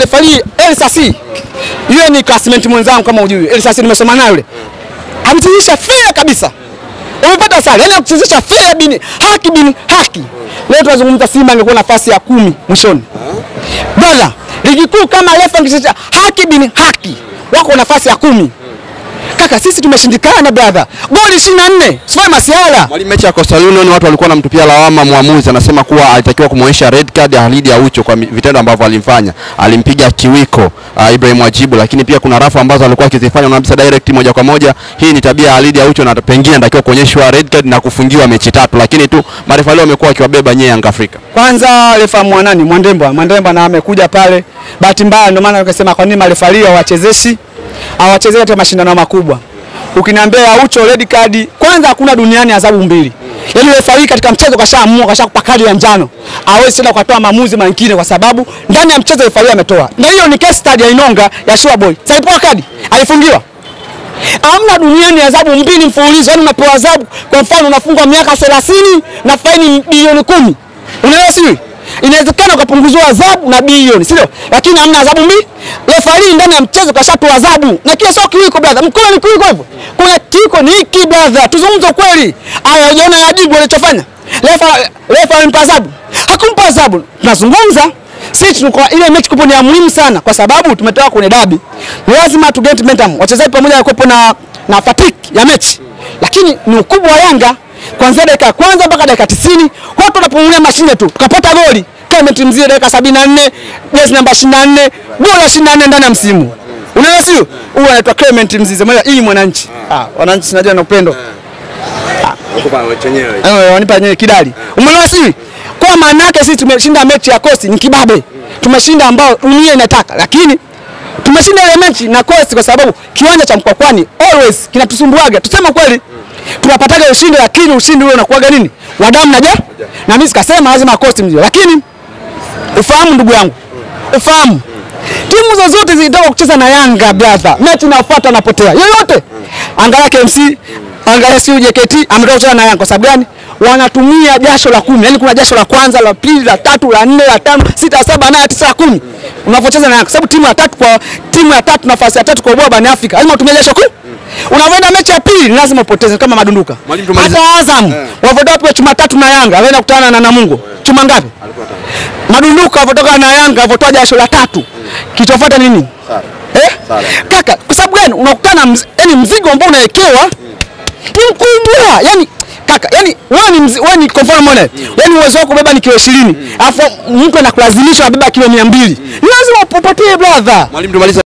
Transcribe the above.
referee Elsasi. Yule ni classmate mwenzangu kama hujui. Elsasi nimesoma naye yule. Amechezesha fair kabisa. Umepata sare. Yaani kuchezesha fair bin haki bin haki. Leo tunazungumza Simba angekuwa nafasi ya kumi mwishoni. Bwana, ligi kuu kama refa angechezesha haki bin haki. Wako nafasi ya kumi. Kaka sisi tumeshindikana brother. Goli 24. Sio masiala. Mwalimu, mechi ya Coastal Union watu walikuwa wanamtupia lawama mwamuzi, anasema kuwa alitakiwa kumwonyesha red card ya Halidi Aucho kwa mi- vitendo ambavyo alimfanya. Alimpiga kiwiko uh, Ibrahim Wajibu, lakini pia kuna rafu ambazo alikuwa akizifanya unabisa direct moja kwa moja. Hii ni tabia ya Halidi Aucho na pengine anatakiwa kuonyeshwa red card na kufungiwa mechi tatu, lakini tu marefa leo wamekuwa wakiwabeba nyie Yanga Afrika. Kwanza refa mwanani Mwandemba, Mwandemba na amekuja pale, bahati mbaya, ndio maana nikasema kwa nini marefali hawachezeshi hawachezei katika mashindano makubwa. Ukiniambia Aucho red card, kwanza hakuna duniani adhabu mbili. Yaani refari katika mchezo kashaamua kashakupa kadi ya njano, hawezi tena kutoa maamuzi mengine kwa sababu ndani ya mchezo refari ametoa. Na hiyo ni case study ya Inonga ya Sure Boy. Sasa alipewa kadi, alifungiwa. Hamna duniani adhabu mbili mfululizo, yaani unapewa adhabu. Kwa mfano unafungwa miaka 30 na faini bilioni kumi. Unaelewa sio? Inawezekana ukapunguzwa adhabu na bilioni, sio? Lakini hamna adhabu mbili. Refari ndani ya mchezo kashatoa adhabu. Na kile sio kiwiko brother. Mkono ni kiwiko hivyo. Kuna kiwiko ni hiki brother. Tuzungumze ukweli. Aya, unaona Yajibu alichofanya? Refa refa alimpa adhabu. Hakumpa adhabu. Tunazungumza sisi tuko ile mechi kupo ni ya muhimu sana kwa sababu tumetoka kwenye dabi. Lazima tu get momentum. Wachezaji pamoja kupo na na fatigue ya mechi. Lakini ni ukubwa wa Yanga kuanzia dakika ya kwanza mpaka dakika 90 watu wanapumulia mashine tu. Tukapata goli. Clement Mzee dakika 74, jezi namba 24, goli la 24 ndani ya msimu. Unaelewa sio? Huyu anaitwa Clement Mzize. Mwana hii mwananchi. Ah, wananchi sinajua na upendo. Eh, wanipa yenyewe kidali. Umeelewa si? Kwa maana yake sisi tumeshinda mechi ya Coast ni kibabe. Tumeshinda ambao dunia inataka, lakini tumeshinda ile mechi na Coast kwa sababu kiwanja cha Mkwakwani always kinatusumbuaga. Tuseme kweli. Tunapataga ushindi lakini ushindi ule unakuwaga nini? Wa damu na ja. Na mimi sikasema lazima Coast mzio. Lakini ufahamu ndugu yangu. Ufahamu. Timu zozote zilitoka kucheza na Yanga brother. Mechi inayofuata anapotea. Yoyote. Angalia KMC, angalia si JKT ametoka kucheza na Yanga kwa sababu gani? Wanatumia jasho la kumi. Yaani kuna jasho la kwanza, la pili, la tatu, la nne, la tano, sita, saba, nane, tisa, kumi. Unapocheza na Yanga kwa sababu timu ya tatu kwa timu ya tatu nafasi ya tatu kwa ubora barani Afrika. Lazima utumie jasho kumi. Unavyoenda mechi ya pili lazima upoteze kama madunduka. Mwalimu, tumalize- Hata Azam wavotoka pia chuma tatu na Yanga, wanaenda kukutana na Namungo. Chuma ngapi? Madunduka wavotoka na Yanga, wavotoa jasho la tatu. Kilichofuata nini? Eh? Kaka, kwa sababu gani unakutana mz, yani mzigo ambao unawekewa ni mkubwa. Yani kaka, yani wewe ni mzi- wewe ni kwa mfano mbona? Yani uwezo wako kubeba ni kilo 20. Alafu mtu anakulazimisha abeba kilo 200. Lazima upotee brother. Mwalimu, tumalize